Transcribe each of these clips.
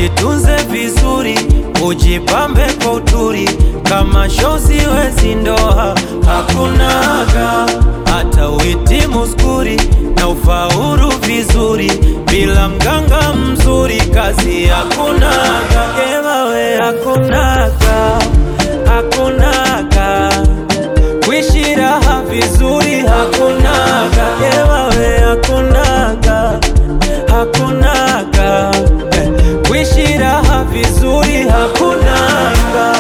ujitunze vizuri, ujipambe kwa uturi, kama shozi wezi ndoa hakunaga, hata uhitimu skuri na ufaulu vizuri, bila mganga mzuri kazi hakunaga, ewawe hakunaga, hakunaga kuishi raha vizuri hakunaga, ewawe hakunaga, hakunaga eh, kuishi raha vizuri hakunaga.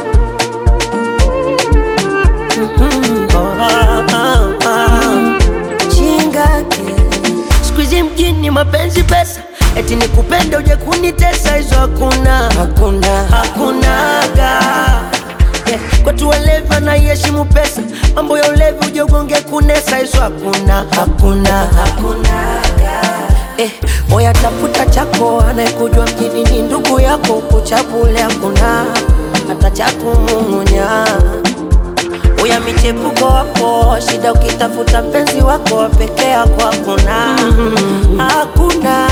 Ah, ah, ah. Chingake siku hizi mjini mapenzi pesa, eti nikupende uje kunitesa, hizo hakuna, hakuna, hakunaga. Yeah, kwetu walevi wanaiheshimu pesa, mambo ya ulevi uje ugonge kunesa, hizo hakuna, hakuna, hakunaga. Eh, moya tafuta chako, anayekujua mjini ni ndugu yako, kuchabule hakuna hata cha kumung'unya uya michepuko wako shida, ukitafuta mpenzi wako peke yako hakuna, hakuna,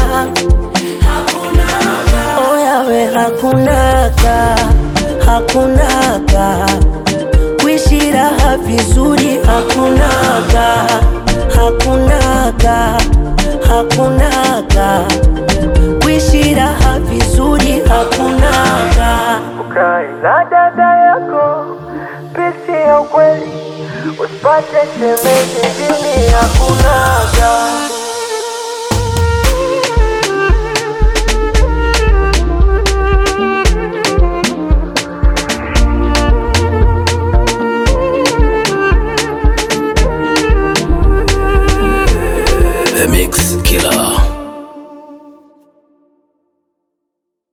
oyawe hakunaga, hakunaga kuishi raha vizuri hakunaga, hakunaga, hakunaga kuishi raha vizuri hakunaga. Ukae na dada yako pisi ya ukweli, usipate shemeji jini hakunaga